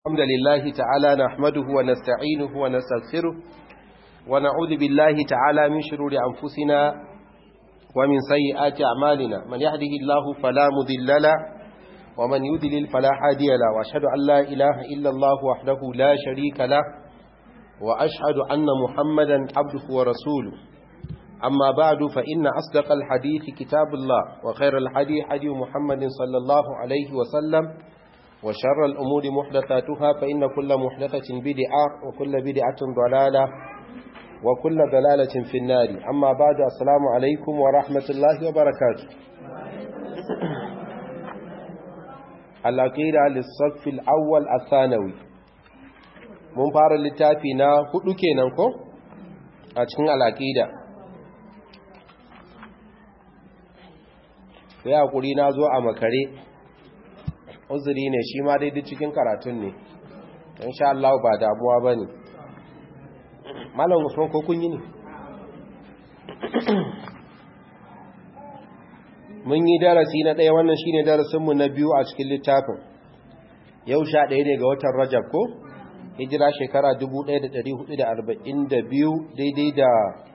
الحمد لله تعالى نحمده ونستعينه ونستغفره ونعوذ بالله تعالى من شرور أنفسنا ومن سيئات أعمالنا من يهده الله فلا مذل له ومن يذلل فلا هادي له وأشهد أن لا إله إلا الله وحده لا شريك له وأشهد أن محمدا عبده ورسوله أما بعد فإن أصدق الحديث كتاب الله وخير الحديث حديث محمد صلى الله عليه وسلم وشر الأمور محدثاتها فإن كل محدثة بدعة وكل بدعة ضلالة وكل ضلالة في النار أما بعد السلام عليكم ورحمة الله وبركاته العقيدة للصف الأول الثانوي mun fara littafi na hudu kenan ko a cikin al'aqida sai hakuri na zo a makare uzuri ne shi ma daidai cikin karatun ne insha Allah ba damuwa bane malam Usman ko kun yi ne mun yi darasi na ɗaya wannan shine darasin mu na biyu a cikin littafin yau sha ɗaya ne ga watan Rajab ko hijira shekara 1442 daidai da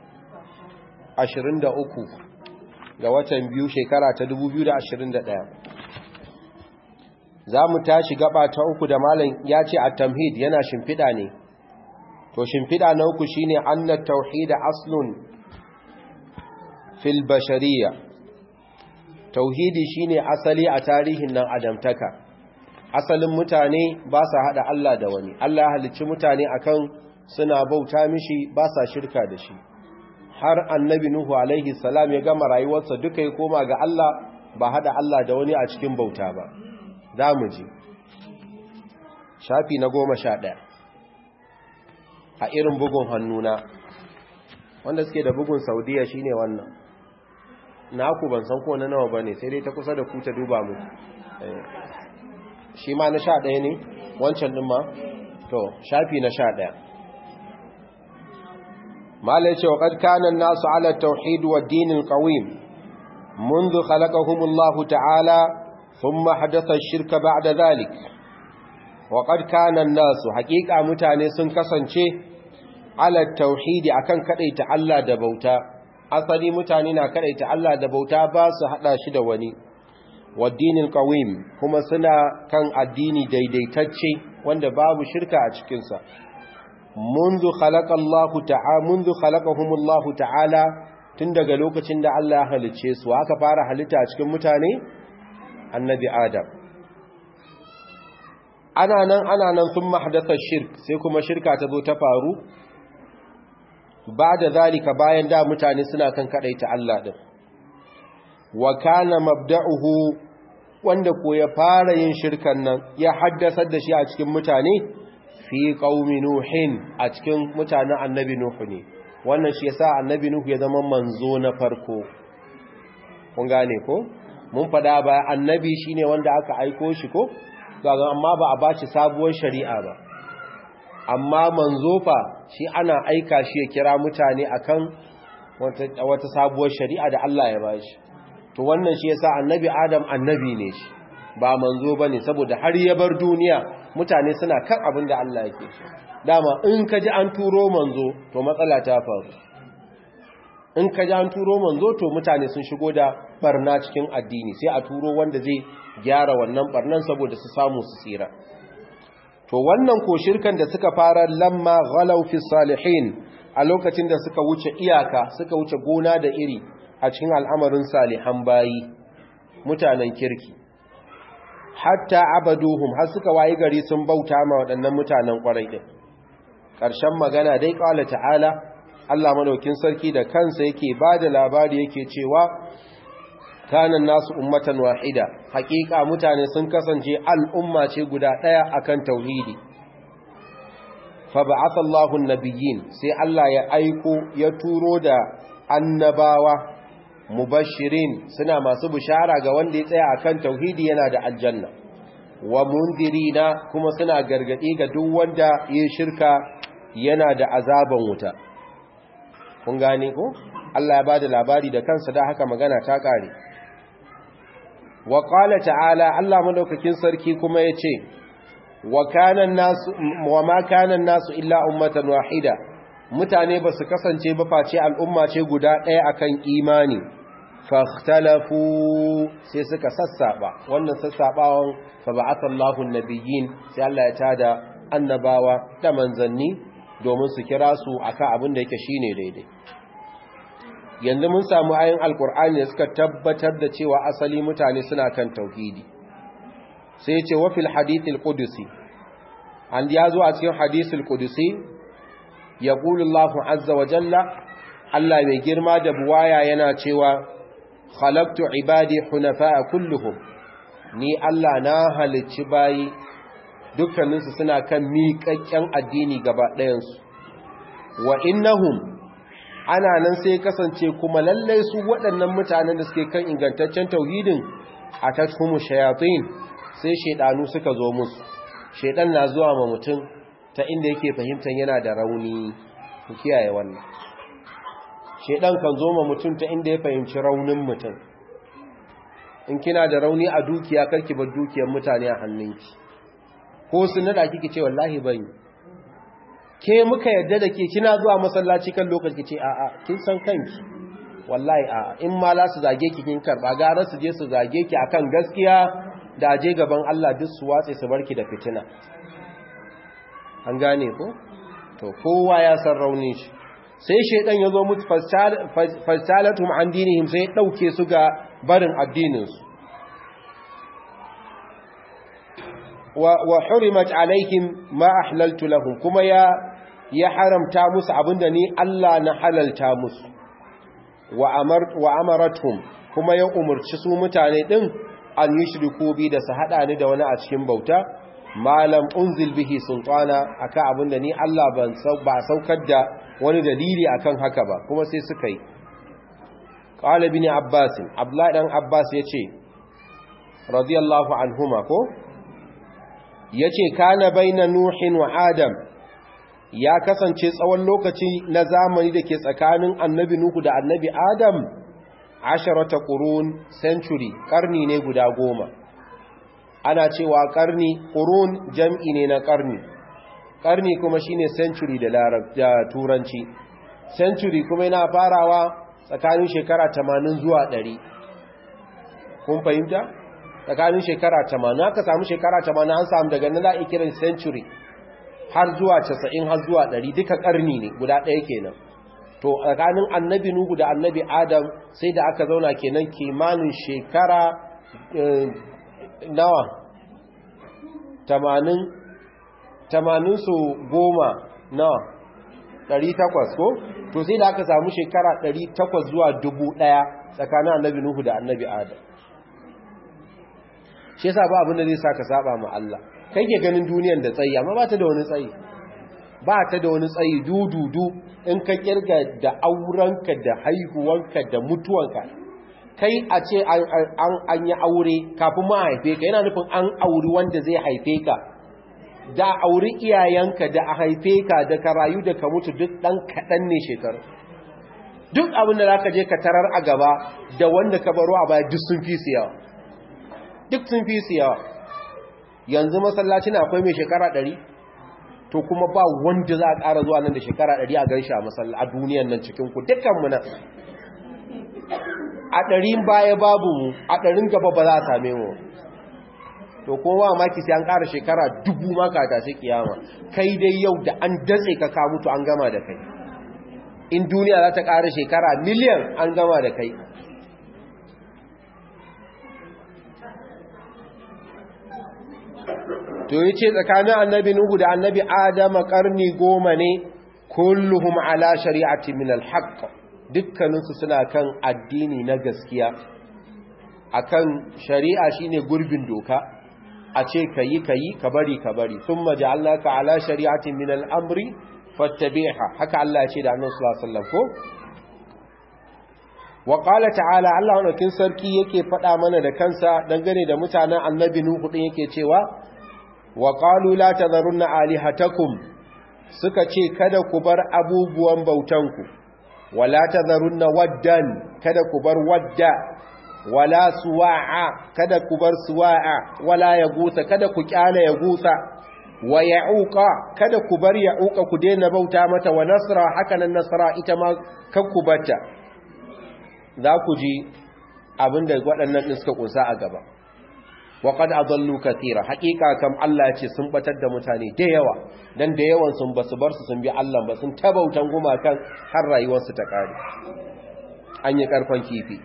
23 ga watan biyu shekara ta 2021 za mu tashi gaba ta uku da malam ya ce a tamhid yana shimfiɗa ne to shimfiɗa na uku shi ne annat tauhida aslun fil bashariya tauhidi shi ne asali a tarihin nan adamtaka asalin mutane ba sa haɗa Allah da wani Allah ya halicci mutane akan suna bauta mishi ba sa shirka da shi har annabi Nuhu alaihi salam ya gama rayuwarsa duka ya koma ga Allah ba haɗa Allah da wani a cikin bauta ba za mu ji shafi na goma sha ɗaya a irin bugun hannuna wanda suke da bugun saudiya shine wannan naku ban san ko na nawa ba ne sai dai ta kusa da ku ta duba mu shi ma na sha ɗaya ne wancan ɗin ma to shafi na sha ɗaya mala ce wa ƙadkanan nasu ala tauhid wa dinin ƙawim منذ خلقهم الله تعالى ثم حدث الشرك بعد ذلك وقد كان الناس حقيقة متاني sun kasance على التوحيد akan kadaita Allah da bauta asali mutane na kadaita Allah da bauta ba su hada shi da wani waddinin qawim kuma suna kan addini daidaitacce wanda babu shirka a cikin sa منذ خلق الله تعالى منذ خلقهم الله تعالى tun daga lokacin da Allah ya halicce su aka fara halitta a cikin mutane annabi adam ana nan ana nan sun mahdasa shirk sai kuma shirka ta zo ta faru ba da zalika bayan da mutane suna kan kadaita Allah din wa kana mabda'uhu wanda ko ya fara yin shirkan nan ya haddasa da shi a cikin mutane fi qaumi nuhin a cikin mutanen annabi nuhu ne wannan shi yasa annabi nuhu ya zama manzo na farko kun gane ko mun fada ba annabi shine wanda aka aiko shi ko kaga amma ba a bashi sabuwar shari'a ba amma manzo fa shi ana aika shi ya kira mutane akan wata wata sabuwar shari'a da Allah ya bashi to wannan shi yasa annabi Adam annabi ne shi ba manzo bane saboda har ya bar duniya mutane suna kan abin da Allah yake so dama in ka ji an turo manzo to matsala ta faru in ka ji an turo manzo to mutane sun shigo da barna cikin addini sai a turo wanda zai gyara wannan barnan saboda su samu su tsira to wannan ko shirkan da suka fara lamma ghalau fi salihin a lokacin da suka wuce iyaka suka wuce gona da iri a cikin al'amarin salihan bayi mutanen kirki hatta abaduhum har suka wayi gari sun bauta ma waɗannan mutanen ƙwarai ɗin ƙarshen magana dai ƙwala ta'ala Allah madaukin sarki da kansa yake ba da labari yake cewa kanan nasu ummatan wahida hakika mutane sun kasance al'umma ce guda ɗaya akan tauhidi fa ba'atha Allahu nabiyyin sai Allah ya aiko ya turo da annabawa mubashirin suna masu bishara ga wanda ya tsaya akan tauhidi yana da aljanna wa mundirina kuma suna gargadi ga duk wanda ya shirka yana da azaban wuta kun gane ko Allah ya bada labari da kansa da haka magana ta kare wa qala ta'ala Allah madaukakin sarki kuma yace wa kana nasu wa ma kana nasu illa ummatan wahida mutane ba su kasance ba face al'umma ce guda ɗaya akan imani fahtalafu sai suka sassaba wannan sassabawan fa ba'athallahu an-nabiyyin sai Allah ya tada annabawa da manzanni domin su kira su akan abin da yake shine daidai yanzu mun samu ayin alkur'ani da suka tabbatar da cewa asali mutane suna kan tauhidi sai ce wa fil hadithil qudusi an ya zo a cikin hadithil qudusi yaqulu Allahu azza wa jalla Allah mai girma da buwaya yana cewa khalaqtu ibadi hunafa'a kulluhum ni Allah na halicci bayi dukkaninsu suna kan miƙaƙƙen addini gaba ɗayansu wa innahum ana nan sai kasance kuma lallai su waɗannan mutanen da suke kan ingantaccen tauhidin a tashumu shayatin sai shaidanu suka zo musu shaidan na zuwa ma mutum ta inda yake fahimtar yana da rauni ku kiyaye wannan shaidan kan zo ma mutum ta inda ya fahimci raunin mutum in kina da rauni a dukiya karki bar dukiyar mutane a hannunki ko sun nada kike ce wallahi ban ke muka yadda da ke kina zuwa masallaci kan lokaci ce a'a kin san kanki wallahi a'a in ma la su zage ki kin karba gara su je su zage ki akan gaskiya da aje gaban Allah duk su watse su barki da fitina an gane ko to kowa ya san raunin shi sai shedan yazo mutu fastalatum an dinihim sai dauke su ga barin addinin su wa hurimat alaihim ma ahlaltu lahum kuma ya ya haramta musu abinda ni Allah na halalta musu wa amar wa amaratum kuma ya umurci su mutane din an yushriku bi da su hada ni da wani a cikin bauta malam unzil bihi sultana akan abinda ni Allah ban ba saukar da wani dalili akan haka ba kuma sai suka yi qala ibn abbas abdullah dan abbas yace radiyallahu anhuma ko ya ce kana baina nuhin wa adam ya kasance tsawon lokaci na zamani da ke tsakanin annabi nuhu da annabi adam asharata qurun century karni ne guda goma ana cewa karni qurun jam'i ne na karni karni kuma shine century da da turanci century kuma yana farawa tsakanin shekara 80 zuwa 100 kun fahimta tsakanin shekara 80 aka samu shekara 80 an samu daga nan za a kiran century har zuwa 90 har zuwa 100 duka karni ne guda ɗaya kenan to tsakanin annabi nuhu da annabi adam sai da aka zauna kenan kimanin shekara nawa 80 80 su goma nawa 800 ko to sai da aka samu shekara 800 zuwa 1000 tsakanin annabi nuhu da annabi adam shi yasa ba abin da zai saka saba ma Allah kai ke ganin duniyar da tsayi amma ba ta da wani tsayi ba ta da wani tsayi dududu in ka kirga da aurenka da haihuwanka da mutuwanka kai a ce an yi aure kafin ma haife ka yana nufin an auri wanda zai haife ka da auri iyayenka da a haife ka da ka rayu da ka mutu duk ɗan kaɗan ne shekaru duk abin da za ka je ka tarar a gaba da wanda ka baro a baya duk sun fi su yawa duk sun fi su yawa yanzu masallaci na akwai mai shekara ɗari to kuma ba wanda za a ƙara zuwa nan da shekara ɗari a gan shi a masallaci a duniyan nan cikin ku dukkanmu nan a ɗarin baya babu mu a ɗarin gaba ba za a same mu to kuma maki sai an ƙara shekara dubu maka ta sai kiyama kai dai yau da an datse ka ka mutu an gama da kai in duniya za ta ƙara shekara miliyan an gama da kai to yi ce tsakanin annabi nuhu da annabi adama karni goma ne kulluhum ala shari'ati min alhaq dukkaninsu suna kan addini na gaskiya akan shari'a shine gurbin doka a ce kayi kayi ka bari ka bari thumma ja'alnaka ala shari'ati min al-amri fattabi'ha haka Allah ya ce da annabi sallallahu alaihi wasallam ko wa qala ta'ala Allah wannan sarki yake faɗa mana da kansa dangane da mutanen annabi nuhu din yake cewa wa qalu la tadharunna alihatakum suka ce kada ku bar abubuwan bautanku wala tadharunna waddan kada ku bar wadda wala suwa'a kada ku bar suwa'a wala yagusa kada ku kyale yagusa wa ya'uqa kada ku bar ya'uqa ku daina bauta mata wa nasra hakanan nasra ita ma kan ku bata za ku ji abinda waɗannan din suka kusa a gaba wa qad adallu katira haqiqa kam Allah ce sun batar da mutane da yawa dan da yawan sun basu bar su sun bi Allah ba sun tabautan gumakan har rayuwar su ta kare an yi karfan kifi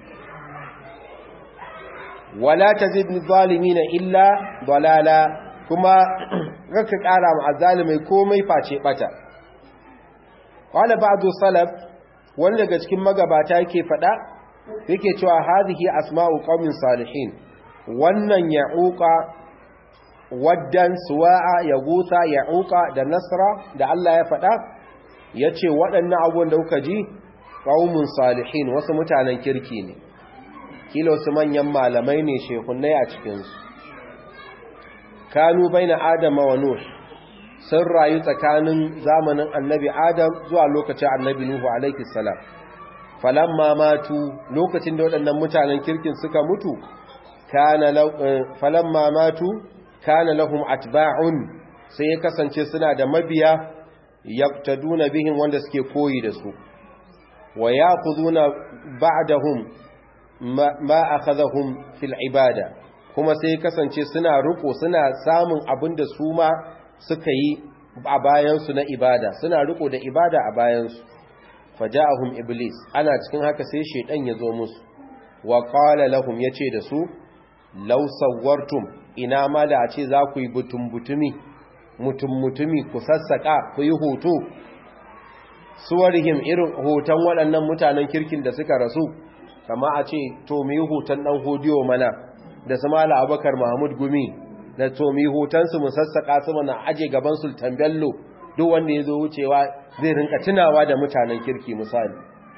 wala tazid zalimin illa dalala kuma raka kara ma azalimai komai face bata wala ba'du salaf wanda daga cikin magabata yake fada yake cewa hadhihi asma'u qaumin salihin wannan ya'uqa waddan suwa'a yagusa ya'uqa da nasra da Allah ya fada yace waɗannan abubuwan da kuka ji qaumun salihin wasu mutanen kirki ne kila wasu manyan malamai ne shehunai a cikin su kanu baina adam wa nuh sun rayu tsakanin zamanin annabi adam zuwa lokacin annabi nuhu alaihi salam falamma matu lokacin da waɗannan mutanen kirkin suka mutu kana falamma matu kana lahum atba'un sai ya kasance suna da mabiya yaqtaduna bihim wanda suke koyi da su wa yaquduna ba'dahum ma akhadhahum fil ibada kuma sai kasance suna riko suna samun abin da su ma suka yi a bayansu na ibada suna riko da ibada a bayansu faja'ahum iblis ana cikin haka sai shedan ya zo musu wa qala lahum yace da su law sawwartum ina ma da a ce za ku yi butun butumi mutum mutumi ku sassaka ku yi hoto suwarihim irin hoton waɗannan mutanen kirkin da suka rasu kama a ce to mu yi hoton ɗan hodiyo mana da su mala abakar mahmud gumi da to mu yi hotonsu mu sassaka su mana aje gaban sultan bello duk wanda ya zo wucewa zai rinka tunawa da mutanen kirki misali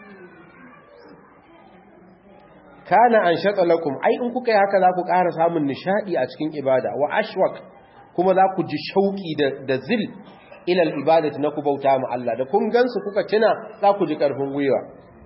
kana an shaɗa lakum ai in kuka yi haka za ku ƙara samun nishaɗi a cikin ibada wa ashwak kuma za ku ji shauƙi da zil ilal ibadati na ku bauta mu Allah da kun gansu kuka tuna za ku ji ƙarfin gwiwa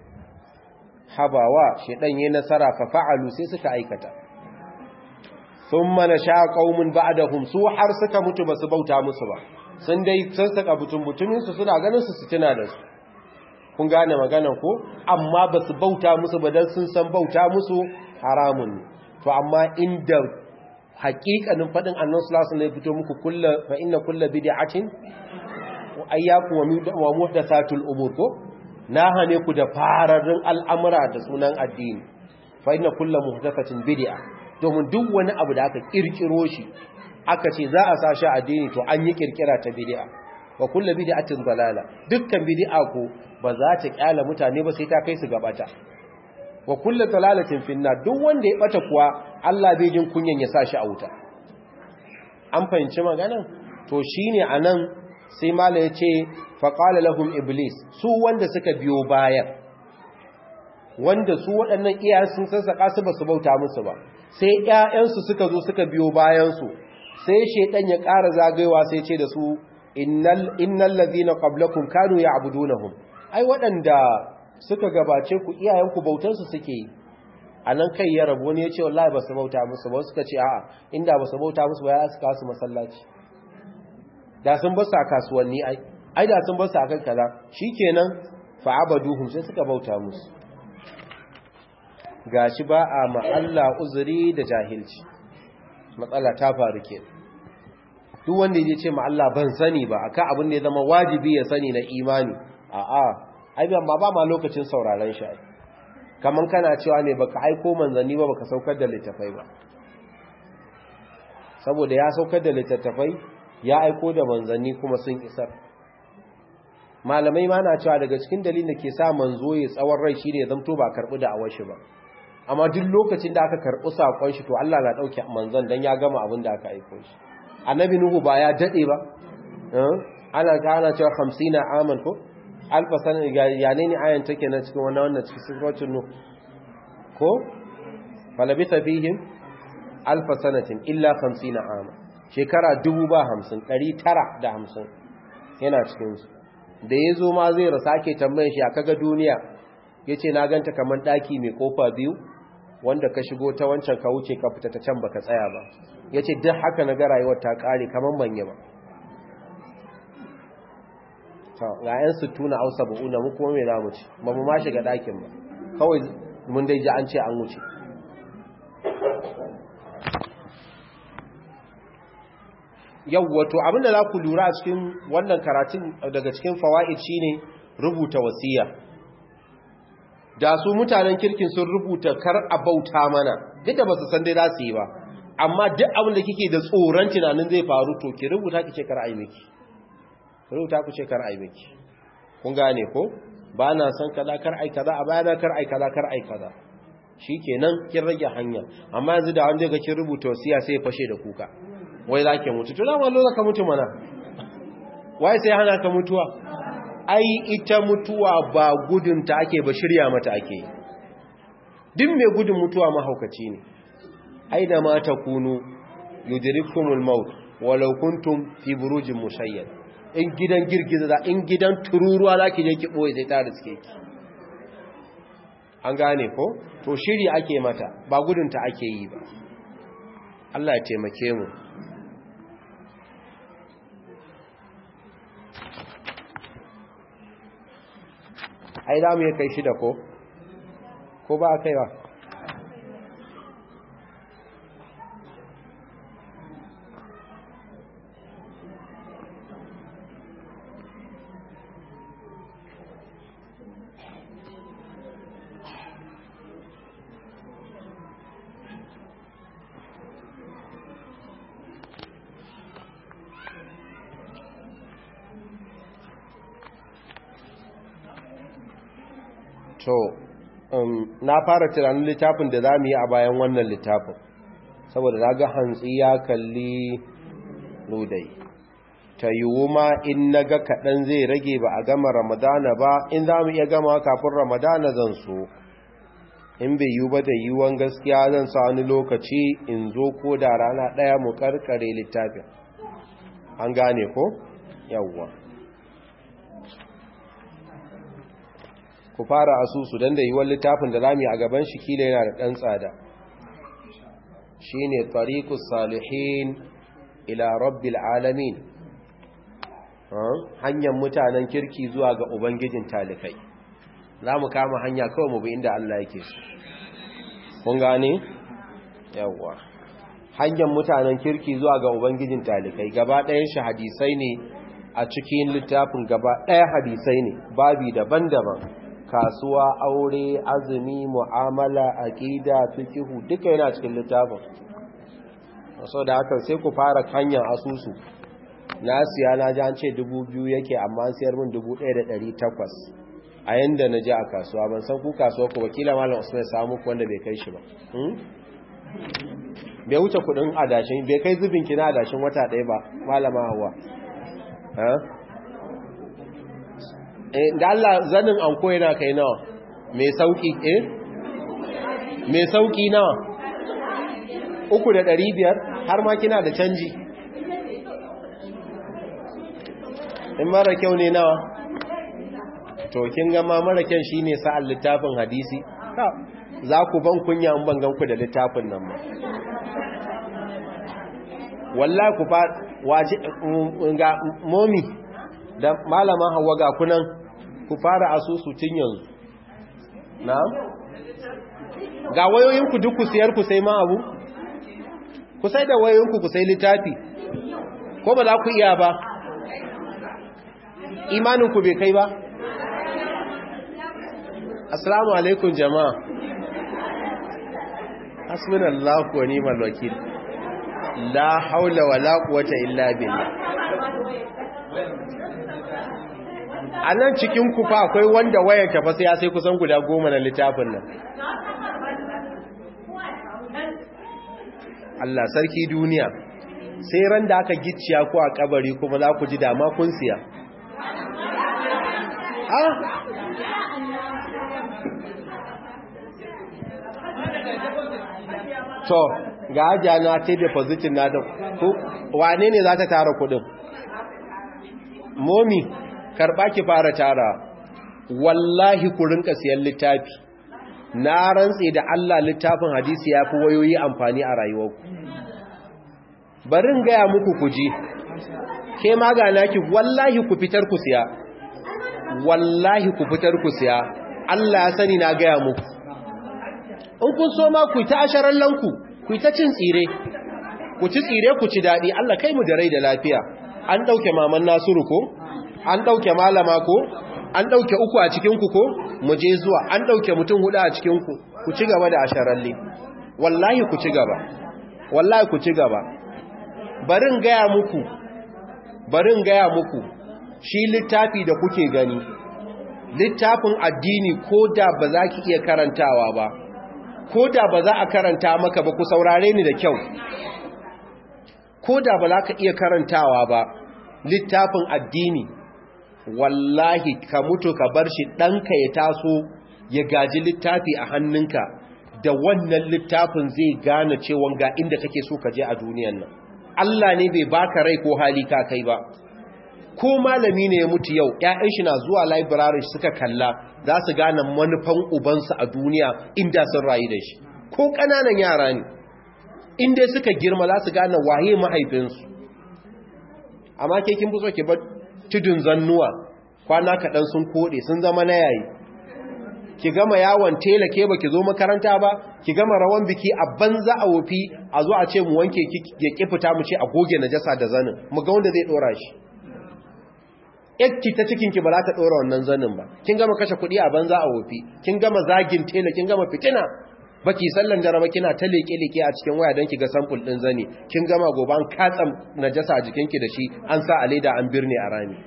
habawa shedan yayin nasara fa fa'alu sai suka aikata thumma nasha qaumun ba'dahum su har suka mutu basu bauta musu ba sun dai sun saka butun butumin su suna ganin su su tuna da su kun gane maganan ko amma basu bauta musu ba dan sun san bauta musu haramun to amma inda haƙiƙanin faɗin annan sulasu ne fito muku kulla fa inna kulla bid'atin ayyaku wa muhdathatul umur ko na hane ku da fararrun al'amura da sunan addini fa inna kulla muhdathatin bid'a domin duk wani abu da aka kirkiro shi aka ce za a sa shi addini to an yi kirkira ta bid'a wa kulla bid'atin dalala dukkan bid'a ko ba za ta kyala mutane ba sai ta kai su gabata wa kulla dalalatin finna duk wanda ya bata kuwa Allah bai jin kunyan ya sa shi a wuta an fahimci magana to shine anan sai mala yace fa qala lahum iblis su wanda suka biyo bayan wanda su waɗannan iyayen sun sassaka su basu bauta musu ba sai ƴaƴansu suka zo suka biyo bayan su sai shedan ya ƙara zagayewa sai ce da su innal innal ladhina qablakum kanu ya'budunahum ai waɗanda suka gabace ku iyayenku bautansu suke yi a nan kai ya rabu wani ya ce wallahi ba su bauta musu ba suka ce a'a inda ba su bauta musu ba ya suka su masallaci da sun basu a kasuwanni ai ai da sun basu a kan kaza shikenan fa abaduhum sai suka bauta musu gashi ba a ma Allah uzuri da jahilci matsala ta faru ke duk wanda ya ce ma Allah ban sani ba akan abin da ya zama wajibi ya sani na imani a'a ai ba ba ma lokacin sauraron shi kaman kana cewa ne baka aiko manzanni ba baka saukar da littafai ba saboda ya saukar da littattafai ya aiko da manzanni kuma sun isar malamai ma na cewa daga cikin dalilin da ke sa manzo ya tsawon rai shine ya zamto ba karbi da awar shi ba amma duk lokacin da aka karbi sakon shi to Allah na dauke manzon dan ya gama abin da aka aiko shi annabi nuhu ba ya dade ba ana kana cewa 50 aman ko alfa sanin ya ne ayan take na cikin wannan wannan cikin suratul nuh ko falabitha fihim alfa sanatin illa 50 ama shekara 50 950 yana cikin su da yazo ma zai rasa ake tambayan shi kaga duniya yace na ganta kaman daki mai kofa biyu wanda ka shigo ta wancan ka wuce ka fita ta can baka tsaya ba yace duk haka na ga rayuwar ta kare kaman manye ba ga 'yan sittuna ausa ba'una mu kuma mai zamu ci ba mu ma shiga ɗakin ba kawai mun dai ji an ce an wuce yawwato abinda za ku lura a cikin wannan karatun daga cikin fawa'id shine rubuta wasiya da su mutanen kirkin sun rubuta kar a bauta mana duk da ba su san dai za su yi ba amma duk abin da kike da tsoron tunanin zai faru to ki rubuta ki ce kar a yi miki rubuta ku ce kar a yi miki kun gane ko ba na san kaza kar ai kaza a bayana kar ai kaza kar ai kaza shikenan kin rage hanya amma yanzu da wanda ga kin rubuta wasiya sai ya fashe da kuka wai zake mutu to dan wallo zaka mutu mana wai sai hana ka mutuwa ai ita mutuwa ba gudun ta ake ba shirya mata ake duk mai gudun mutuwa mahaukaci ne aina ma takunu yudrikumul maut walau kuntum fi burujin mushayyad in gidan girgiza da in gidan tururuwa za ki je ki ɓoye sai ta riske ki an gane ko to shiri ake mata ba gudunta ake yi ba Allah ya taimake mu ai za mu yi kai shida ko ko ba a kaiwa to na fara tunanin littafin da za mu yi a bayan wannan littafin saboda na ga hantsi ya kalli ludai ta yiwu ma in na ga kaɗan zai rage ba a gama ramadana ba in za mu iya gama kafin ramadana zan so in bai yiwu ba da yiwuwan gaskiya zan sa wani lokaci in zo ko da rana ɗaya mu karkare littafin an gane ko yawwa ku fara asusu don da yiwuwar littafin da lami a gaban shi kila yana da ɗan tsada shi ne tarikus salihin ila rabbil alamin hanyar mutanen kirki zuwa ga ubangijin talikai za mu kama hanya kawai mu bi inda Allah yake su kun gane yawwa hanyar mutanen kirki zuwa ga ubangijin talikai gaba ɗayan shi hadisai ne a cikin littafin gaba ɗaya hadisai ne babi daban-daban kasuwa aure azumi mu'amala aqida fiqhu duka yana cikin littafin so da haka sai ku fara hanyar asusu na siya na ji an ce 2000 yake amma an siyar min 1800 a yanda na ji a kasuwa ban san ku kasuwa ku wakila malam Usman samu ku wanda bai kai shi ba bai wuce kudin adashin bai kai zubin kina adashin wata ɗaya ba malama hawa da Allah zanin anko yana kai nawa mai sauki eh mai sauki nawa uku da ɗari biyar har ma kina da canji in mara kyau ne nawa to kin gama mara kyan shine sa'al littafin hadisi za ku ban kunya in ban ganku da littafin nan ba wallahi ku fa waje ga momi da malama hawa ga kunan ku fara asusu tun yanzu na ga wayoyinku duk ku siyar ku sai ma abu ku sai da wayoyinku ku sai littafi ko ba za ku iya ba imaninku bai kai ba assalamu alaikum jama'a hasbunallahu wa ni'mal wakil la haula wala quwwata illa billah a nan cikin kufa akwai wanda wayar tafa sai ya sai kusan guda goma na littafin nan Allah sarki duniya sai ran da aka gicciya ku a kabari kuma za ku ji dama kun siya ah to ga ajiya na ta depositin na da wane ne za ta tara kudin momi karɓa ki fara tara wallahi ku rinka siyan littafi na rantse da Allah littafin hadisi ya fi wayoyi amfani a rayuwarku barin gaya muku ku ji ke magana ki wallahi ku fitar ku siya wallahi ku fitar ku siya Allah ya sani na gaya muku in kun so ma ku ta asharallanku ku ta cin tsire ku ci tsire ku ci daɗi Allah kai mu da rai da lafiya an ɗauke maman nasiru ko an ɗauke malama ko an ɗauke uku a cikinku ko mu je zuwa an ɗauke mutum hudu a cikinku ku ci gaba da asharalle wallahi ku ci gaba wallahi ku ci gaba barin gaya muku barin gaya muku shi littafi da kuke gani littafin addini ko da ba za ki iya karantawa ba ko da ba za a karanta maka ba ku saurare ni da kyau ko da ba za ka iya karantawa ba littafin addini wallahi ka mutu ka bar shi ɗanka ya taso ya gaji littafi a hannunka da wannan littafin zai gane cewa ga inda kake so ka je a duniyan nan Allah ne bai baka rai ko hali ka kai ba ko malami ne ya mutu yau ƴaƴan shi na zuwa library suka kalla za su gane manufan ubansu a duniya inda sun rayu da shi ko ƙananan yara ne inda suka girma za su gane waye mahaifinsu amma ke kin fi so ki bar tudun zannuwa kwana kaɗan sun koɗe sun zama na yayi ki gama yawon tela ke ba ki zo makaranta ba ki gama rawan biki a banza a wofi a zo a ce mu wanke ya ki fita mu ce a goge najasa da zanin mu ga wanda zai dora shi yakki ta cikin ki ba za ta dora wannan zanin ba kin gama kashe kuɗi a banza a wofi kin gama zagin tela kin gama fitina baki sallan jaraba kina ta leke leke a cikin waya don ki ga sample din zani kin gama gobe an katsa najasa a jikinki da shi an sa a leda an birne a rami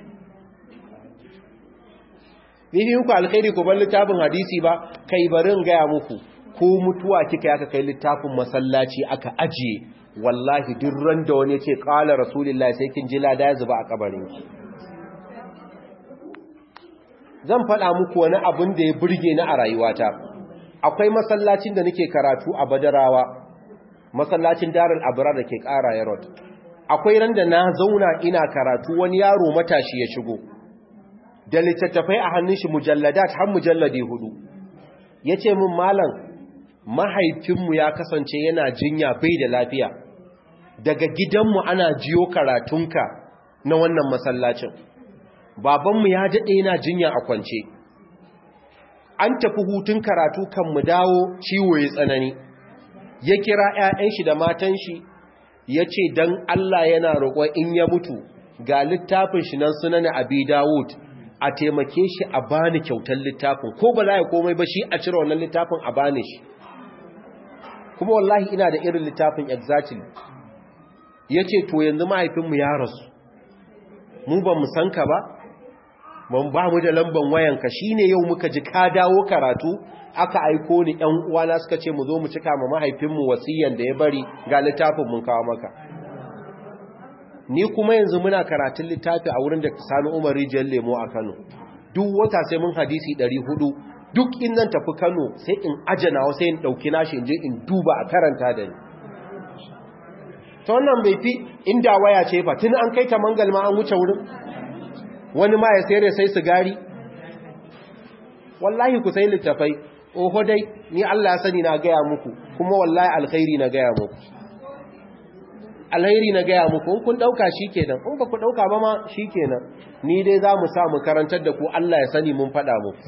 ni ku alkhairi ku bar littafin hadisi ba kai barin gaya muku ko mutuwa kika yaka kai littafin masallaci aka ajiye wallahi duk ran da wani ce qala rasulullahi sai kin ji lada ya zuba a kabarin ki zan faɗa muku wani abin da ya burge ni a rayuwata akwai masallacin da nake karatu a Badarawa masallacin Darul Abrar da ke ƙara Yarod akwai ran da na zauna ina karatu wani yaro matashi ya shigo da littattafai a hannun shi mujalladat har mujalladi hudu ya ce min malam mahaifinmu ya kasance yana jinya bai da lafiya daga gidanmu ana jiyo karatunka na wannan masallacin babanmu ya daɗe yana jinya a kwance an tafi hutun karatu kan mu dawo ciwo ya tsanani ya kira 'ya'yan shi da matan shi ya ce don Allah yana roƙon in ya mutu ga littafin shi nan sunan abi dawud a taimake shi a bani kyautar littafin ko ba za ya komai ba shi a cire wannan littafin a bani shi kuma wallahi ina da irin littafin exactly ya ce to yanzu mahaifinmu ya rasu mu ba mu san ka ba ban ba mu da lamban wayanka shi ne yau muka ji ka dawo karatu aka aiko ni ‘yan uwana suka ce mu zo mu cika ma mahaifinmu wasiyan da ya bari ga littafin mun kawo maka ni kuma yanzu muna karatun littafi a wurin da sani umar rijiyar lemo a kano duk wata sai mun hadisi 400 duk in nan tafi kano sai in ajana sai in ɗauki nashi in je in duba a karanta da ni ta wannan bai fi inda waya ce fa tun an kai ta mangal ma an wuce wurin wani ma ya sayar sai sigari wallahi ku sai littafai oho dai ni Allah ya sani na gaya muku kuma wallahi alkhairi na gaya muku alheri na gaya muku in kun dauka shikenan in ba ku dauka ba ma shikenan ni dai za mu sa mu karantar da ku Allah ya sani mun faɗa muku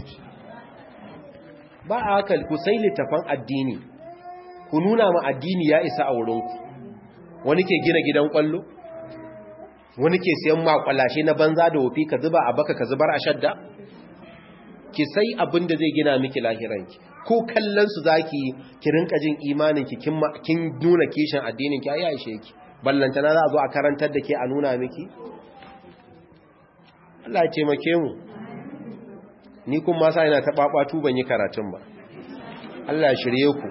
ba a haka ku sai littafan addini ku nuna ma addini ya isa a wurinku wani ke gina gidan kwallo wani ke siyan makwalashe na banza da wofi ka zuba a baka ka zubar a shadda ki sai abin da zai gina miki lahiranki ko kallon su zaki ki rinka jin imanin ki kin nuna kishin addinin ki ayi aishe ki ballantana za a zo a karantar da ke a nuna miki Allah ya taimake mu ni kun ma sa ina ta babatu ban yi karatun ba Allah ya shirye ku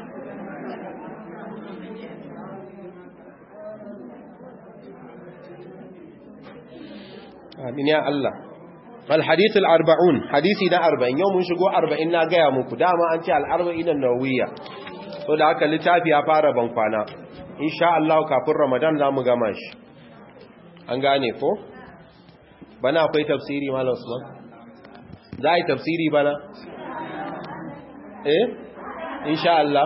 amin ya Allah الحديث الأربعون حديثي نا أربعين يوم نشقو أربعين نا قيا مكو داما أنت الأربعين النووية so da haka littafi ya fara bankwana insha Allah kafin Ramadan za mu gama shi an gane ko bana akwai tafsiri malam Usman za a yi tafsiri bana eh insha Allah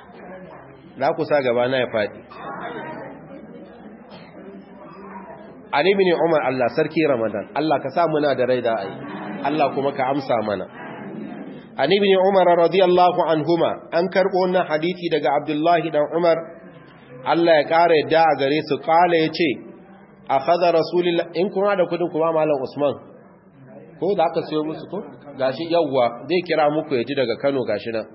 za ku sa gaba na ya faɗi Ali ibn Umar Allah sarki Ramadan Allah ka sa muna da rai da ai Allah kuma ka amsa mana An ibn Umar radiyallahu anhuma an karbo wannan hadisi daga Abdullahi dan Umar Allah ya kare yadda a gare su kala yace akhadha rasulullah in kuma da kudin kuma malam Usman ko da aka sayo musu ko gashi yawwa zai kira muku yaji daga Kano gashi nan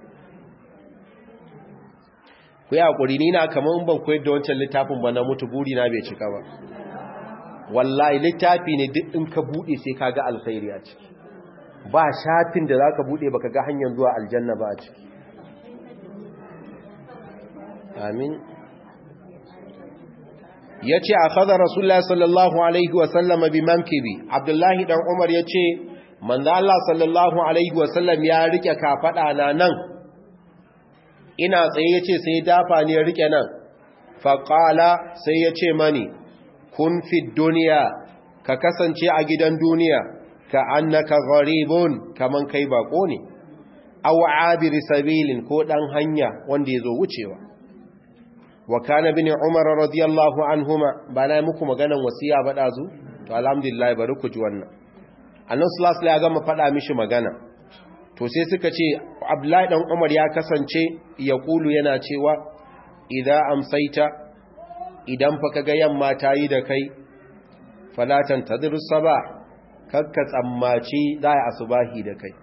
ku yi hakuri ni na kaman ban koyar da wancan littafin ba na mutu buri na bai cika ba wallahi littafi ne duk in ka bude sai ka ga alkhairi a ciki ba shafin da zaka bude baka ga hanyar zuwa aljanna ba a ciki amin yace akhadha rasulullahi sallallahu alaihi wa sallam bi mankibi abdullahi dan umar yace manzo Allah sallallahu alaihi wa sallam ya rike kafada na nan ina tsaye yace sai dafa ne ya rike nan faqala sai yace mani kun fi duniya ka kasance a gidan duniya ka annaka gharibun kaman kai bako ne aw abir sabilin ko dan hanya wanda yazo wucewa wa kana bin umar radiyallahu anhuma bana muku maganan wasiya ba dazu to alhamdulillah bari ku ji wannan annabi sallallahu alaihi wasallam ya faɗa mishi magana to sai suka ce abdullahi dan umar ya kasance ya kulu yana cewa idza amsaita idan fa kaga yamma ta yi da kai falatan tadrus sabah kakka tsammaci za a asubahi da kai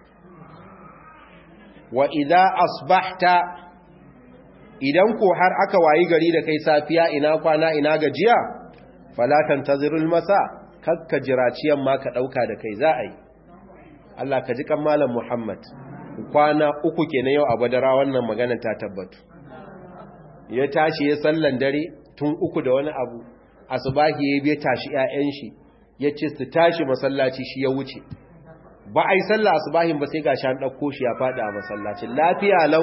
wa idza asbahta idan ko har aka wayi gari da kai safiya ina kwana ina gajiya falatan tadrul masa kakka jiraci yamma ka dauka da kai za a yi Allah ka ji kan malam Muhammad kwana uku kenan yau a badara wannan magana ta tabbatu ya tashi ya sallan dare tun uku da wani abu asubahi ya biya tashi ƴaƴan shi ya ce su tashi masallaci shi ya wuce ba a yi sallah asubahin ba sai ga shan ɗauko shi ya faɗi a masallacin lafiya lau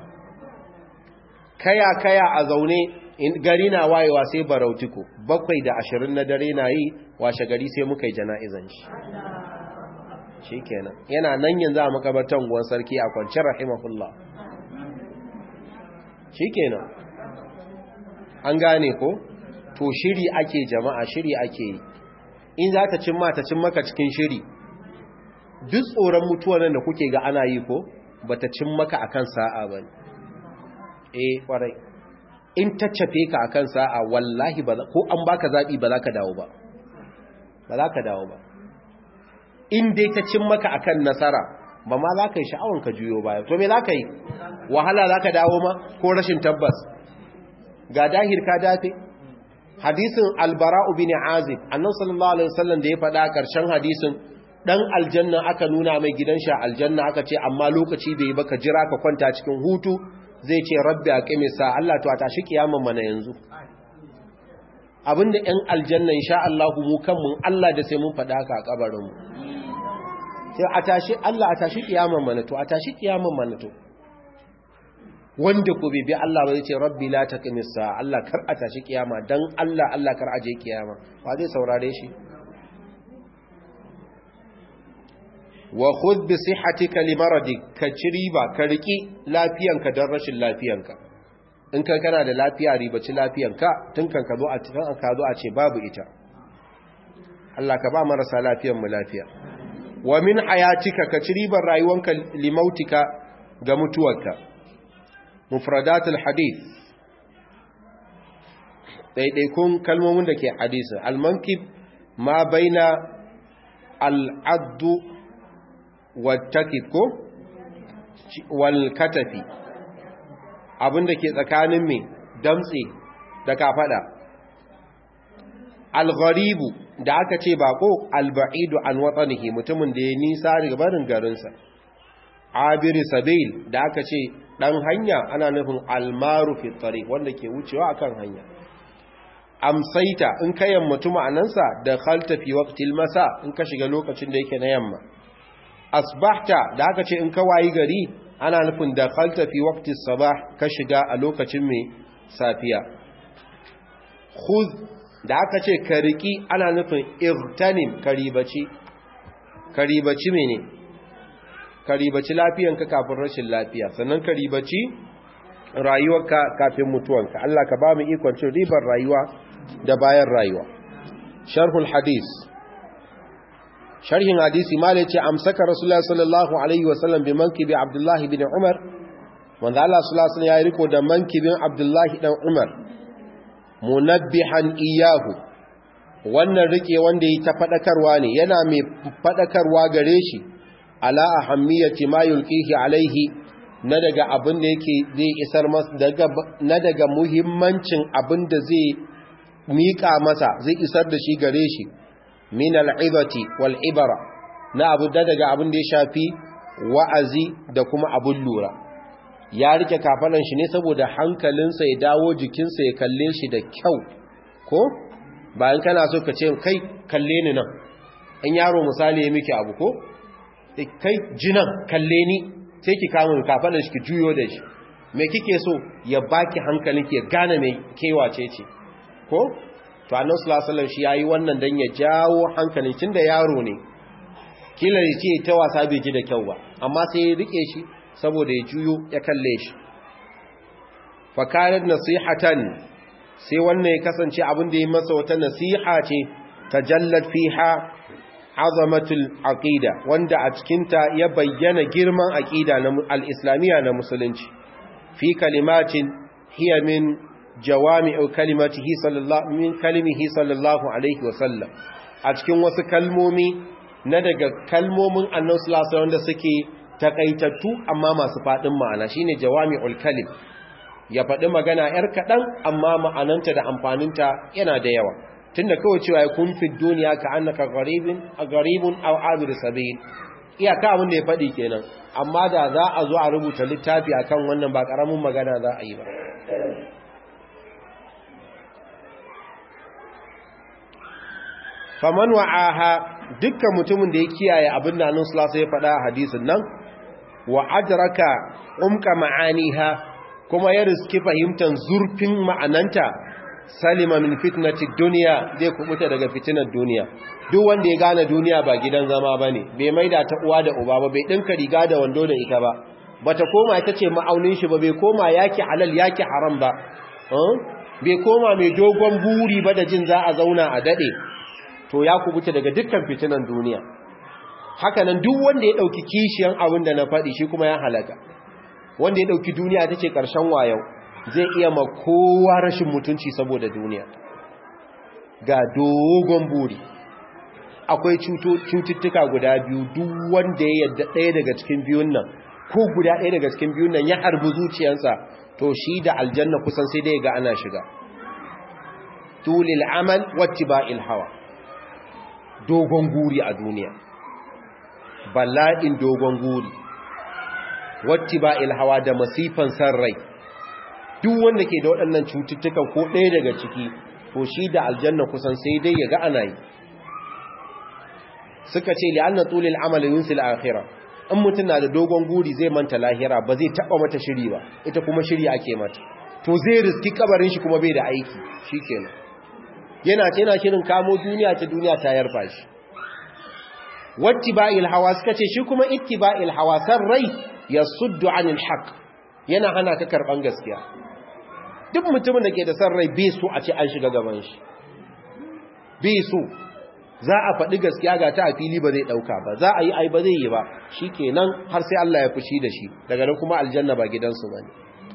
kaya kaya a zaune gari na wayewa sai barautiko bakwai da ashirin na dare na yi washe gari sai muka yi jana'izan shi shi kenan yana nan yanzu a makabartan guwan sarki a kwanciyar rahimahullah shi kenan an gane ko to shiri ake jama'a shiri ake yi in za ta cin ta cin maka cikin shiri duk tsoron mutuwa nan da kuke ga ana yi ko ba ta cin maka akan sa'a ba eh kwarai in ta cafe ka akan sa'a wallahi ba ko an baka zaɓi ba za ka dawo ba ba za ka dawo ba in dai ta cin maka akan nasara ba ma za ka yi sha'awan ka juyo baya to me za ka yi wahala za ka dawo ma ko rashin tabbas ga dahir ka dafe hadisin albara'u bin azib annabi sallallahu alaihi wasallam da ya faɗa ƙarshen hadisin dan aljanna aka nuna mai gidan shi aljanna aka ce amma lokaci bai yi baka jira ka kwanta cikin hutu zai ce rabbi aqimi sa Allah to a tashi kiyaman mana yanzu abinda ɗan aljanna insha Allah mu kanmu Allah da sai mun faɗa haka a kabarin mu sai a tashi Allah a tashi kiyaman mana to a tashi kiyaman mana to wanda ko bai bi Allah ba zai ce rabbi la taqimis sa Allah kar a tashi kiyama dan Allah Allah kar aje kiyama ba zai saurare shi wa khudh bi sihhatika li maradik ka riba ka riki lafiyanka dan rashin lafiyanka in kan kana da lafiya ribaci lafiyanka tun kan ka zo a cikin ka zo a ce babu ita Allah ka ba marasa lafiyan mu lafiya wa min hayatika ka ci ribar rayuwanka limautika ga mutuwarka mufradatul hadith daidaikun kalmomin da ke hadisi almankib ma baina al'addu wattakib ko wal katafi abinda ke tsakanin mai damtse da kafada al-gharibu da aka ce bako al-ba'idu an watanihi mutumin da ya nisa daga barin garinsa abiri sabil da aka ce dan hanya ana nufin almaru fi tariq wanda ke wucewa akan hanya amsaita in ka yammatu ma'anansa da khalta fi waqtil masa in ka shiga lokacin da yake na yamma asbahta da aka ce in ka wayi gari ana nufin da khalta fi waqtis sabah ka shiga a lokacin mai safiya khudh da aka ce ka riki ana nufin irtanim karibaci karibaci mene karibaci lafiyanka kafin rashin lafiya sannan karibaci rayuwarka kafin mutuwanka Allah ka ba mu ikon cin ribar rayuwa da bayan rayuwa sharhul hadis sharhin hadisi malai ce amsaka rasulullah sallallahu alaihi wasallam bi mankibi abdullahi bin umar wanda Allah sallallahu alaihi ya yi riko da mankibin abdullahi dan umar munabbihan iyahu wannan rike wanda yi ta fadakarwa ne yana mai fadakarwa gare shi ala ahammiyati ma yulqihi alaihi na daga abin da yake zai isar masa daga na daga muhimmancin abin da zai mika masa zai isar da shi gare shi min al'ibati wal ibara na abu da daga abin da ya shafi wa'azi da kuma abun lura ya rike kafalan shi ne saboda hankalinsa ya dawo jikinsa ya kalle shi da kyau ko bayan kana so ka ce kai kalle ni nan in yaro misali ya miki abu ko kai jinan kalle ni sai ki kama kafalan shi ki juyo da shi me kike so ya baki hankalin ki ya gane me kewace ce ko to annabi sallallahu alaihi wasallam shi yayi wannan dan ya jawo hankalin tunda yaro ne kila ya ce ta wasa bai ji da kyau ba amma sai ya rike shi saboda ya juyo ya kalle shi fa kanat nasihatan sai wannan ya kasance abin da ya masa wata nasiha ce tajallat fiha azamatul aqida wanda a cikin ta ya bayyana girman aqida na al-islamiyya na musulunci fi kalimatin hiya min jawami'u kalimatihi sallallahu min kalimihi sallallahu alaihi wasallam a cikin wasu kalmomi na daga kalmomin annabi sallallahu alaihi wasallam da suke takaitattu amma masu fadin ma'ana shine jawami'ul kalim ya faɗi magana yar kaɗan amma ma'ananta da amfaninta yana da yawa tunda kawai cewa ya kun fi duniya ka annaka gharibin a garibun aw abir sabil iyaka abin da ya faɗi kenan amma da za a zo a rubuta littafi akan wannan ba ƙaramin magana za a yi ba faman wa'aha dukkan mutumin da ya kiyaye abin da annabi sallallahu alaihi ya faɗa a hadisin nan wa adraka umka ma'aniha kuma ya riski fahimtar zurfin ma'ananta salima min fitnati dunya zai kubuta daga fitinar duniya duk wanda ya gane duniya ba gidan zama bane bai maida ta uwa da uba ba bai dinka riga da wando da ita ba bata koma ita ce ma'aunin shi ba bai koma yaki halal yaki haram ba bai koma mai dogon buri ba da jin za a zauna a dade to ya kubuta daga dukkan fitinan duniya hakanan duk wanda ya dauki kishiyan abin da na faɗi shi kuma ya halaka wanda ya dauki duniya tace karshen wayau zai iya ma kowa rashin mutunci saboda duniya ga dogon buri akwai cututtuka guda biyu duk wanda ya yadda ɗaya daga cikin biyun nan ko guda ɗaya daga cikin biyun nan ya harbi zuciyarsa to shi da aljanna kusan sai dai ga ana shiga tulil amal wattiba'il hawa dogon guri a duniya bala'in dogon guri wattiba'il hawa da masifan san rai duk wanda ke da waɗannan cututtukan ko ɗaya daga ciki to shi da aljanna kusan sai dai ya ga ana yi suka ce li'anna tulil amali yunsil akhirah in mutum na da dogon guri zai manta lahira ba zai taba mata shiri ba ita kuma shiri ake mata to zai riski kabarin shi kuma bai da aiki shikenan yana ce yana shirin kamo duniya ta duniya ta yarfa shi wattiba'il hawa suka ce shi kuma ittiba'il hawa san rai yasuddu anil haqq yana hana ka karban gaskiya duk mutumin da ke da san rai bai so a ce an shiga gaban shi bai so za a faɗi gaskiya ga ta a fili ba zai ɗauka ba za a yi ai ba zai yi ba shi kenan har sai Allah ya fushi da shi daga nan kuma aljanna ba gidansu ba ne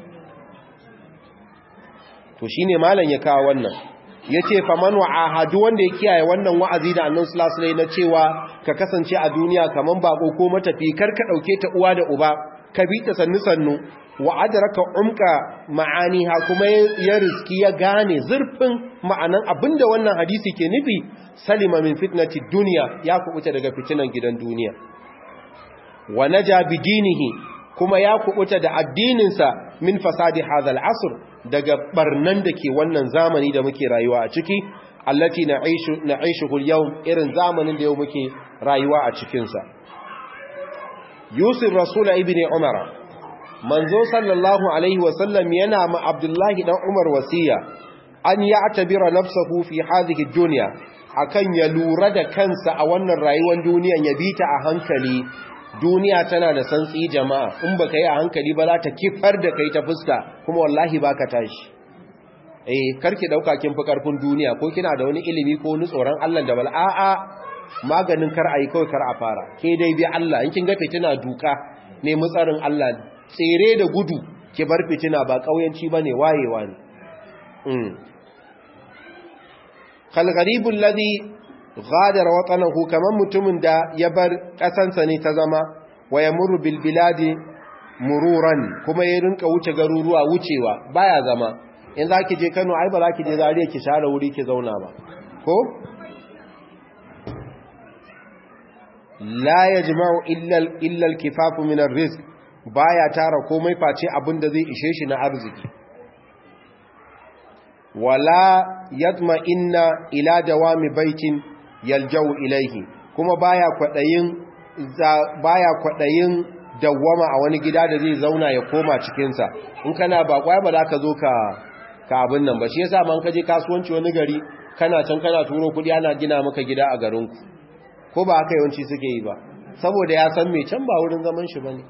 to shi ne malam ya kawo wannan ya ce faman wa'ahadu wanda ya kiyaye wannan wa'azi da annan sulasulai na cewa ka kasance a duniya kaman bako ko matafi kar ka ɗauke ta uwa da uba ka bi ta sannu sannu wa adraka umka ma'aniha kuma ya riski ya gane zurfin ma'anan abinda wannan hadisi ke nufi salima min fitnati dunya ya kubuta daga fitinan gidan duniya wa naja bidinihi kuma ya kubuta da addininsa min fasadi hadha al'asr daga barnan da ke wannan zamani da muke rayuwa a ciki allati na'ishu na'ishuhu al-yawm irin zamanin da yau muke rayuwa a cikin sa yusuf rasul ibn umar manzo sallallahu alaihi wa sallam yana ma abdullahi dan umar wasiya an ya'tabira nafsahu fi hadhihi ad-dunya akan ya lura da kansa a wannan rayuwar duniyan ya bita a hankali duniya tana da santsi jama'a in baka yi a hankali ba za ta kifar da kai ta fuska kuma wallahi baka tashi eh karki dauka kin fi karfin duniya ko kina da wani ilimi ko wani tsoron Allah da bal a'a maganin kar ayi kawai kar a fara ke dai bi Allah in kin ga fitina duka ne mutsarin Allah tsere da gudu ki bar fitina ba kauyanci bane wayewa ne mm kal gharibul ladhi ghadara watanahu kaman mutumin da ya bar kasansa ne ta zama wa yamurru bil biladi mururan kuma ya rinka wuce garuruwa wucewa baya zama in zaki je Kano ai ba zaki je Zaria ki share wuri ki zauna ba ko la yajma'u illa illa al-kifafu min ar-rizq baya tara komai face abinda zai ishe shi na arziki wala yatma inna ila dawami baitin yaljau ilaihi kuma baya kwadayin baya kwadayin dawwama a wani gida da zai zauna ya koma cikin sa in kana bakwai ba za ka zo ka ka abin nan ba shi yasa man kaje kasuwanci wani gari kana can kana turo kudi ana gina maka gida a garin ku ko ba haka yawanci suke yi ba saboda ya san me can ba wurin zaman shi bane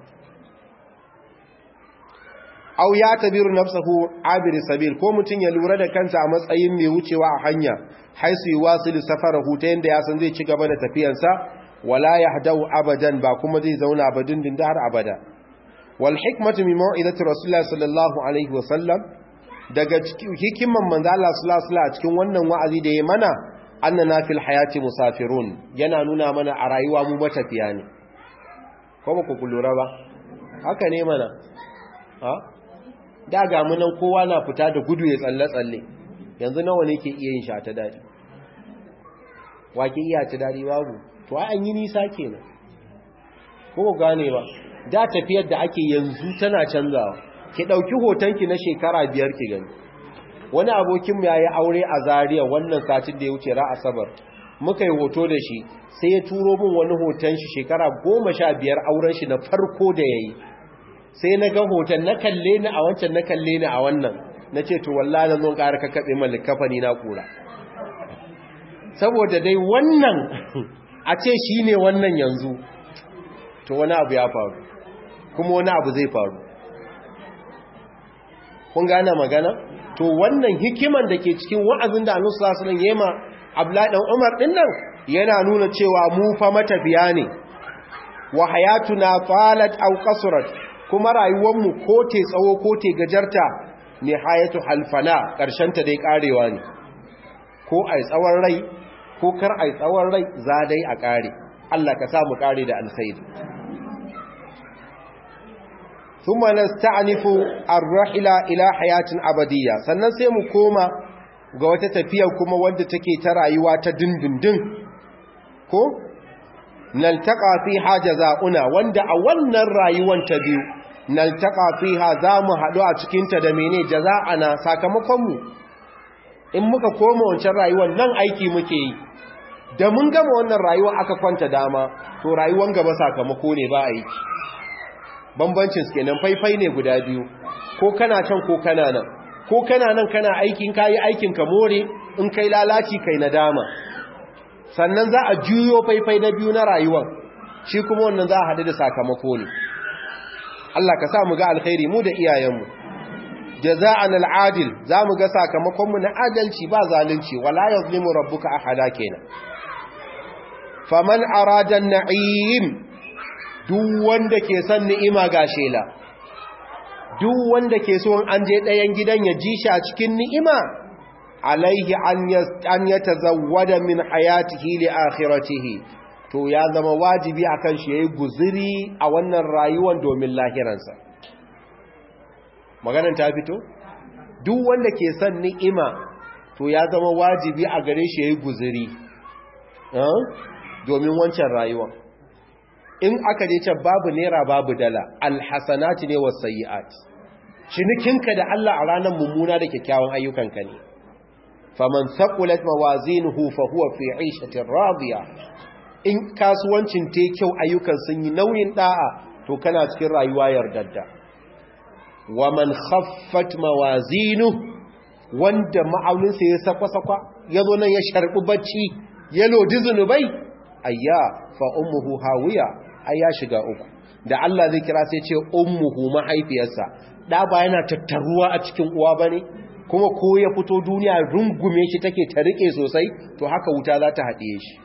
aw ya tabiru nafsahu abir sabil ko mutun ya lura da kansa a matsayin mai wucewa a hanya haisu yuwasilu safarahu ta yanda ya san zai ci gaba da tafiyarsa wala yahdau abadan ba kuma zai zauna ba dindin da har abada wal hikmatu min mau'izati rasulullah sallallahu alaihi wa sallam daga hikiman manzo Allah sallallahu alaihi a cikin wannan wa'azi da ya mana annana fil hayati musafirun yana nuna mana a rayuwa mu matafiya ne ko ba ku lura ba haka ne mana ha da ga mu nan kowa na fita da gudu ya tsalle tsalle yanzu nawa ne ke iya yin sha ta dadi wa ke iya ta dadi babu to ai an yi nisa kenan ko ku gane ba da tafiyar da ake yanzu tana canzawa ki ɗauki hotonki na shekara biyar ki gani wani abokinmu ya yi aure a zariya wannan satin da ya wuce ra asabar muka yi hoto da shi sai ya turo min wani hoton shi shekara goma sha biyar auren shi na farko da ya yi sai na ga hoton na kalle ni a wancan na kalle ni a wannan na ce to wallah zan zo ƙara kakkaɓe malik kafani na kura saboda dai wannan a ce shi ne wannan yanzu to wani abu ya faru kuma wani abu zai faru kun gane magana to wannan hikiman da ke cikin wa'azin da annabi sallallahu alaihi wasallam yema Abdullahi dan Umar din nan yana nuna cewa mu fa matafiya ne wa hayatuna falat aw qasrat kuma rayuwar mu ko te tsawo ko te gajarta nihayatu halfana karshen ta dai karewa ne ko ai tsawon rai ko kar ai tsawon rai za dai a kare Allah ka sa mu kare da alkhairi ثم نستعنف الرحلة إلى حياة أبدية sannan sai mu koma ga wata tafiya kuma wanda take ta rayuwa ta dindindin ko naltaqa fiha jazaa'una wanda a wannan rayuwar ta biyu naltaqa fiha zamu hadu a cikin ta da mene jazaa'ana sakamakon mu in muka koma wancan rayuwar nan aiki muke yi da mun gama wannan rayuwa aka kwanta dama to rayuwar gaba sakamako ne ba aiki bambancin su kenan faifai ne guda biyu ko kana can ko kana nan ko kana nan kana aikin kayi aikin ka more in kai lalaci kai nadama sannan za a juyo faifai na biyu na rayuwar shi kuma wannan za a haɗu da sakamako ne Allah ka sa mu ga alkhairi mu da iyayenmu jaza'an al'adil za mu ga sakamakonmu na adalci ba zalunci wala yazlimu rabbuka ahada kenan faman arada na'im duk wanda ke son ni'ima ga shela duk wanda ke so an je ɗayan gidan ya ji shi a cikin ni'ima alaihi an ya tazawwada min hayatihi li akhiratihi to ya zama wajibi akan shi yayi guzuri a wannan rayuwar domin lahiransa maganar ta fito duk wanda ke son ni'ima to ya zama wajibi a gare shi yayi guzuri domin wancan rayuwar in aka je can babu naira babu dala alhasanati ne was sayiat cinikinka da Allah a ranar mummuna da kyakkyawan ayyukanka ne faman thaqulat mawazinuhu fa huwa fi 'ishatin radiya in kasuwancin te kyau ayyukan sun yi nauyin da'a to kana cikin rayuwa yardadda waman khaffat mawazinuhu wanda ma'auninsa ya sakwa-sakwa yazo nan ya sharbi bacci ya lodi zunubai ayya fa ummuhu hawiya ai ya shiga uku da Allah zai kira sai ce ummuhu mahaifiyarsa da ba yana tattaruwa a cikin uwa bane kuma ko ya fito duniya rungume shi take ta rike sosai to haka wuta za ta haɗiye shi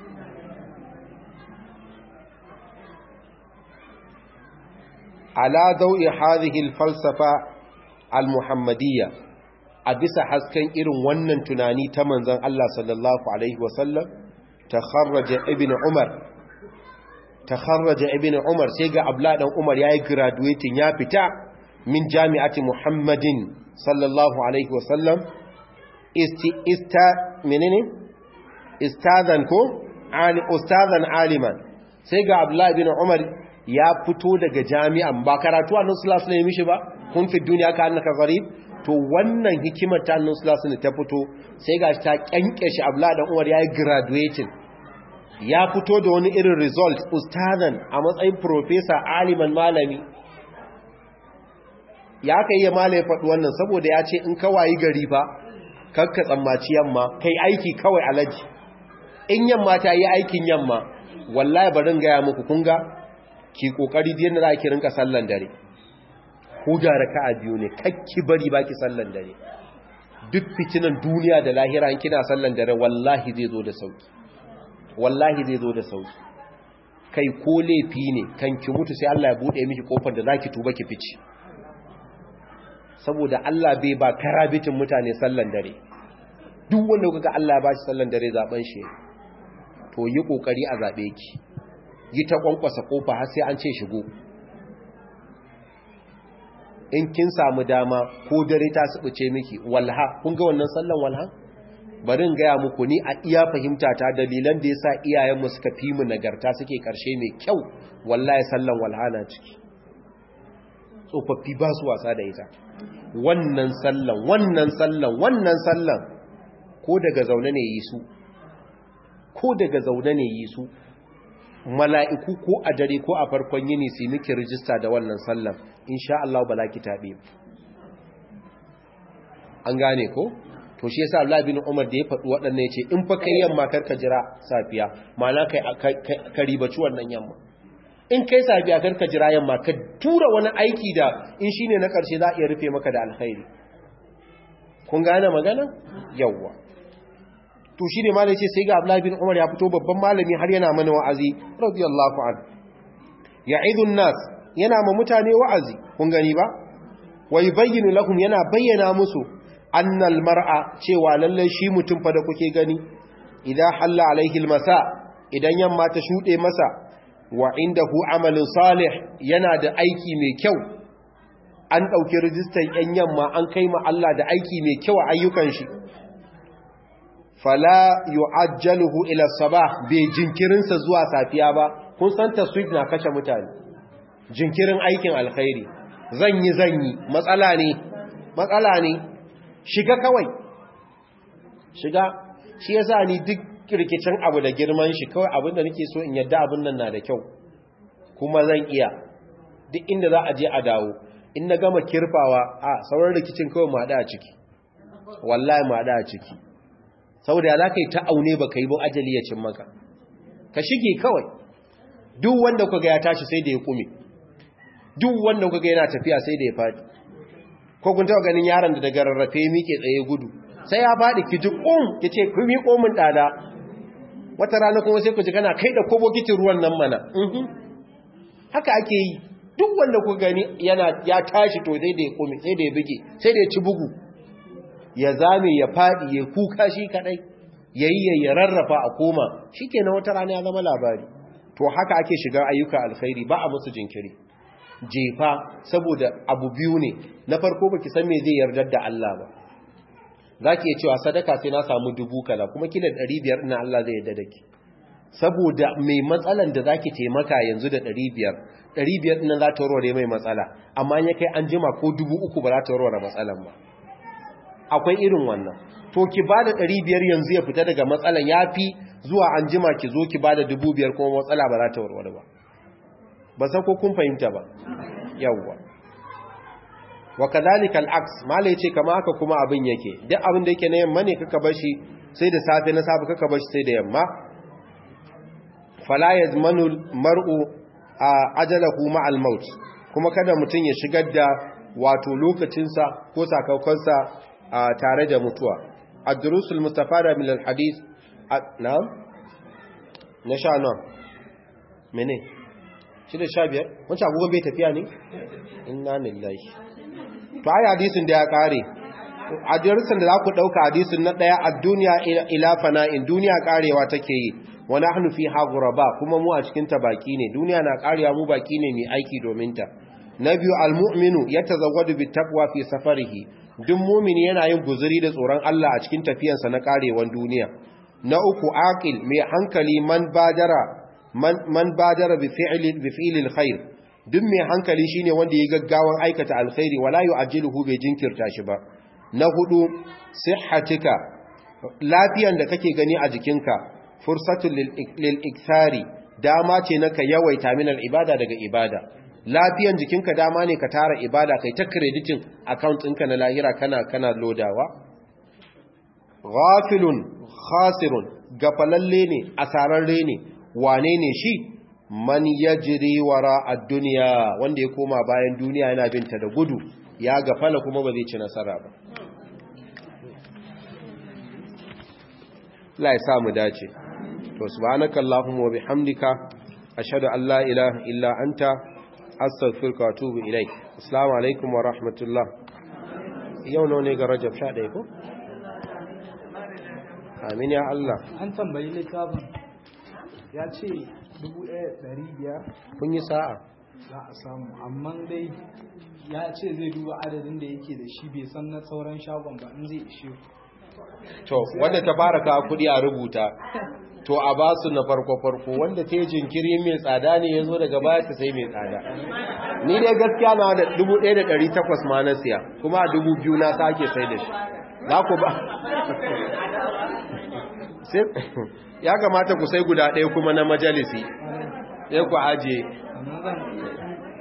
ala dau'i hadhihi al-falsafa al-muhammadiyya a bisa hasken irin wannan tunani ta manzon Allah sallallahu alaihi wasallam takharraja ibn umar takharraja ibn umar sai ga abla dan umar yayi graduating ya fita min jami'ati muhammadin sallallahu alaihi wasallam isti ista menene istazan ko ali ustazan aliman sai ga abla ibn umar ya fito daga jami'an ba karatu annabi sallallahu alaihi mishi ba kun fi duniya ka annaka gharib to wannan hikimar ta annabi sallallahu alaihi ta fito sai ga ta kyanke shi abla dan umar yayi graduating ya fito da wani irin result ustazan a matsayin professor aliman malami ya kai ya mala ya faɗi wannan saboda ya ce in kawai gari fa kakka tsammaci yamma kai aiki kawai alaji in yamma ta yi aikin yamma wallahi barin gaya muku kunga ki kokari da yadda za ki rinka sallan dare ko da raka'a biyu ne kakki bari baki sallan dare duk fitinan duniya da lahira in kina sallan dare wallahi zai zo da sauki wallahi zai zo da sauki kai ko laifi ne kan ki mutu sai Allah ya bude miki kofar da zaki tuba ki fice saboda Allah bai ba karabitin mutane sallan dare duk wanda kuka Allah ya ba shi sallan dare zaben shi to yi kokari a zabe ki yi ta kwankwasa kofa har sai an ce shigo in kin samu dama ko dare ta subuce miki walha kun ga wannan sallan walha bari in gaya muku ni a iya fahimta ta dalilan da yasa iyayenmu suka fi mu nagarta suke karshe mai kyau wallahi sallan walha na ciki tsofaffi ba su wasa da ita wannan sallan wannan sallan wannan sallan ko daga zaune ne yi su ko daga zaune ne yi su mala'iku ko a dare ko a farkon yini su miki rijista da wannan sallan insha Allah ba ki taɓe an gane ko to shi yasa Allah bin Umar da ya faɗi waɗannan yace in fa kai yamma karka jira safiya ma'ana kai ka ribaci wannan yamma in kai safiya karka jira yamma ka tura wani aiki da in shine na ƙarshe za a iya rufe maka da alkhairi kun gane magana yawwa to shine malai ce sai ga Abdullah bin Umar ya fito babban malami har yana mana wa'azi radiyallahu anhu ya'idun nas yana ma mutane wa'azi kun gani ba wa yubayyinu lahum yana bayyana musu annal mar'a cewa lalle shi mutum fa da kuke gani idan halla alaihi almasa idan yamma ta shude masa wa indahu amalin salih yana da aiki mai kyau an dauki rijistar yan yamma an kai ma Allah da aiki mai kyau a ayyukan shi fala yu'ajjaluhu ila sabah bai jinkirinsa zuwa safiya ba kun san taswif na kashe mutane jinkirin aikin alkhairi zan yi zan yi matsala ne matsala ne shiga kawai shiga shi yasa ni duk rikicin abu da girman shi kawai abinda nake so in yadda abin nan na da kyau kuma zan iya duk inda za a je a dawo in na gama kirfawa a sauran rikicin kawai ma a ciki wallahi ma a ciki saboda ya za ka yi ta aune ba ka yi ba ajali ya cin maka ka shige kawai duk wanda kuka ya tashi sai da ya kume duk wanda kuka yana tafiya sai da ya faɗi ko kun taɓa ganin yaron da daga rarrafe miƙe tsaye gudu sai ya faɗi ki ji ƙum ki ce ku mi ƙomin ɗada wata rana kuma sai ku ji kana kai da kobo kitin ruwan nan mana haka ake yi duk wanda kuka gani yana ya tashi to sai da ya kume sai da ya buge sai da ya ci bugu ya zame ya faɗi ya kuka shi kaɗai ya yi ya rarrafa a koma shi ke wata rana ya zama labari to haka ake shiga ayyuka alkhairi ba a musu jinkiri jefa saboda abu biyu ne na farko baki san me zai yardar da Allah ba za ki iya cewa sadaka sai na samu dubu kala kuma kila ɗari biyar ina Allah zai yarda da ki saboda mai matsalan da za ki taimaka yanzu da ɗari biyar ɗari biyar ɗin za ta warware mai matsala amma ya kai an jima ko dubu uku ba za ta warware matsalan ba akwai irin wannan to ki ba da ɗari biyar yanzu ya fita daga matsalan ya fi zuwa an jima ki zo ki ba da dubu biyar kuma matsala ba za ta warware ba ba san ko kun fahimta ba yawwa wa kadhalika al-aks mala yace kama haka kuma abin yake duk abin da yake na yamma ne kaka bar shi sai da safe na safe kaka bar shi sai da yamma fala yazmanu mar'u ajalahu ma al-maut kuma kada mutun ya shigar da wato lokacinsa ko sakaukansa tare da mutuwa ad-durusul mustafada min al-hadith na'am na sha nan mene shi da sha biyar wancan agogon bai tafiya ne inna lillahi to ai hadisin da ya kare hadisin da za ku dauka hadisin na daya a duniya ila fana'in duniya karewa take yi wa nahnu fiha ghuraba kuma mu a cikin ta baki ne duniya na karewa mu baki ne mai aiki domin ta na biyu almu'minu yatazawwadu bittaqwa fi safarihi duk mu'mini yana yin guzuri da tsoron Allah a cikin tafiyarsa na karewan duniya na uku aqil mai hankali man badara man, man badara bi fi'li bi fi'li alkhair duk mai hankali shine wanda ya gaggawan aikata alkhairi wala yu'ajjiluhu bai jinkirta shi ba na hudu sihhatika lafiyan da kake gani a jikinka fursatul lil ikthari dama ce na ka yawaita min ibada daga ibada lafiyan jikinka dama ne ka tara ibada kai ta creditin account ɗinka na lahira kana kana lodawa ghafilun khasirun gafalalle ne asararre ne wane ne shi man yajri wara ad-dunya wanda ya koma bayan duniya yana binta da gudu ya gafala kuma ba zai ci nasara ba Allah ya sa mu dace to subhanakallahumma wa bihamdika ashhadu an la ilaha illa anta astaghfiruka wa atubu ilaik assalamu alaikum wa rahmatullah yau ne ga rajab 11 ko amin ya Allah an tambayi littafin ya ce 1500 kun yi sa'a za a samu amma dai ya ce zai duba adadin da yake da shi bai san na sauran shagon ba in zai ishe to wanda ta fara kawo kudi a rubuta to a ba su na farko-farko wanda ta yi jinkiri mai tsada ne ya zo daga baya ta sai mai tsada ni dai gaskiya na da 1,800 ma na siya kuma a 2,000 na sake sai da shi za ku ba ya kamata ku sai guda ɗaya kuma na majalisi sai ku ajiye amma zan